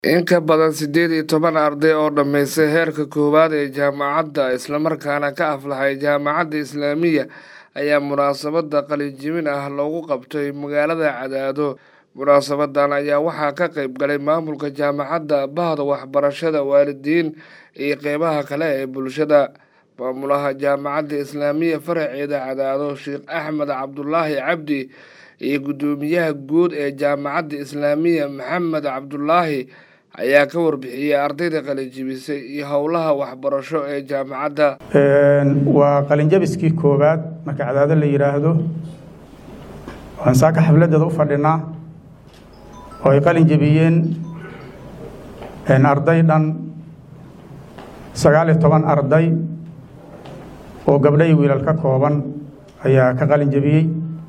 in ka badan siddeed iyo toban arday oo dhammaystay heerka koowaad ee jaamacadda islamarkaana ka aflaxay jaamacadda islaamiya ayaa munaasabadda qalinjibin ah loogu qabtay magaalada cadaado munaasabadan ayaa waxaa ka qayb galay maamulka jaamacadda bahda waxbarashada waalidiin iyo qeybaha kale ee bulshada maamulaha jaamacadda islaamiya faraceeda cadaado sheekh axmed cabdulaahi cabdi iyo guddoomiyaha guud ee jaamacadda islaamiya maxamed cabdulaahi ayaa ka warbixiyey ardayda qalinjibisay iyo howlaha waxbarasho ee jaamacadda waa qalinjabiskii koowaad marka cadaado la yidhaahdo waan saaka xafladeeda u fadhinaa oo ay qalin jebiyeen arday dhan sagaal iyo toban arday oo gabdho iyo wiilal ka kooban ayaa ka qalin jebiyey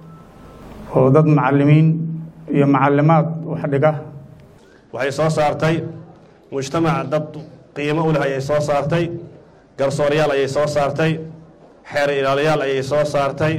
oo dad macallimiin iyo macallimaad wax dhiga waxay soo saartay mujtamac dad qiimo u leh ayay soo saartay garsooryaal ayay soo saartay xeer ilaaliyaal ayay soo saartay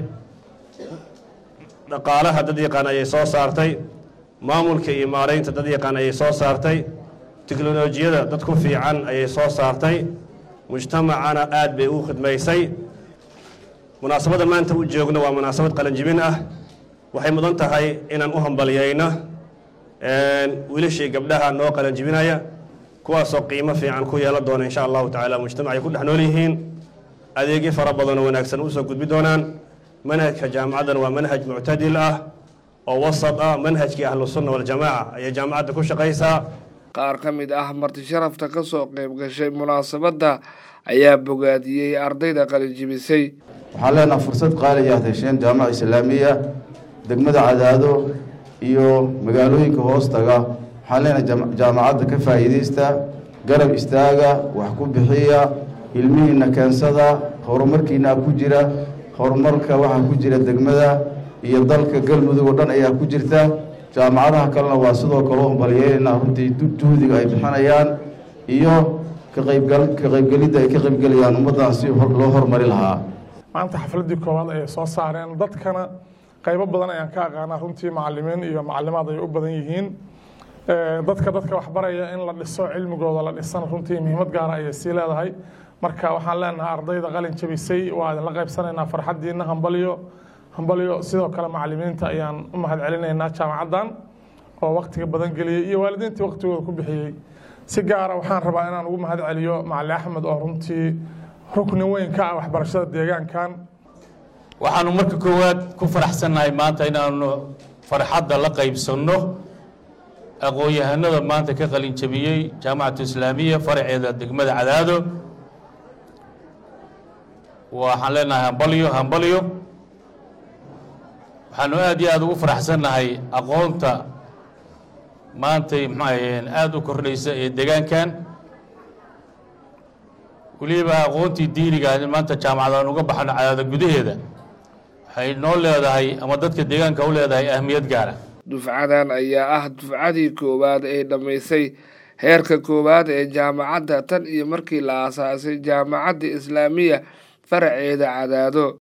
dhaqaalaha dad yaqaan ayay soo saartay maamulka iyo maaraynta dad yaqaan ayay soo saartay teknolojiyada dad ku fiican ayay soo saartay mujtamacana aad bay u khidmaysay munaasabadda maanta u joogno waa munaasabad qalanjibin ah waxay mudan tahay inaan u hambaliyayno wiilashii gabdhaha noo qalanjibinaya kuwaasoo qiimo fiican ku yeelan doona insha allahu tacaala mujtamacay ku dhex nool yihiin adeegyo fara badanoo wanaagsan usoo gudbi doonaan manhajka jaamacaddan waa manhaj muctadil ah oo wasad ah manhajkii ahlusunna waljamaaca ayay jaamacadda ku shaqaysaa qaar ka mid ah marti sharafta ka soo qayb gashay munaasabadda ayaa bogaadiyey ardayda qalinjibisay waxaan leenaha fursad qaaliya ad hesheen jaamaca islaamiya degmada cadaado iyo magaalooyinka hoostaga waxaan leenahay jaamacadda ka faa'iidaysta garab istaaga wax ku bixiya ilmihiinna keensada horumarkiinaa ku jira horumarka waxaa ku jira degmada iyo dalka galmudug oo dhan ayaa ku jirta jaamacadaha kalena waa sidoo kale u hambalyeelaynaa runtii juhdiga ay bixinayaan iyo kaqaybgal ka qaybgelidda ay ka qaybgelayaan ummaddan si loo horumari lahaa maanta xafladdii koowaad ayay soo saareen dadkana qaybo badan ayaan ka aqaanaa runtii macalimiin iyo macalimaad ay u badan yihiin dadka dadka waxbaraya in la dhiso cilmigooda la dhisana runtii muhiimad gaara ayay sii leedahay marka waxaan leenahay ardayda qalin jabisay waa idinla qaybsanaynaa farxaddiina hambalyo hambalyo sidoo kale macalimiinta ayaan u mahad celinaynaa jaamacaddan oo waktiga badan geliyey iyo waalidiintii waktigooda ku bixiyey si gaara waxaan rabaa inaan ugu mahad celiyo macali axmed oo runtii rukni weyn ka ah waxbarashada deegaankan waxaanu marka koowaad ku faraxsannahay maanta inaanu farxadda la qaybsanno aqoon-yahanada maanta ka qalin jabiyey jaamacatu islaamiya faraceeda degmada cadaado waxaan leenahay hambalyo hambalyo waxaanu aad iyo aada ugu faraxsannahay aqoonta maantay maxaahayeen aada u kordhaysa ee deegaankan weliba aqoontii diiniga maanta jaamacadaan uga baxno cadaada gudaheeda waxay noo leedahay ama dadka deegaanka u leedahay ahmiyad gaara dufcadan ayaa ah dufcadii koowaad ee dhammaysay heerka koowaad ee jaamacadda tan iyo markii la aasaasay jaamacadda islaamiya faraceeda cadaado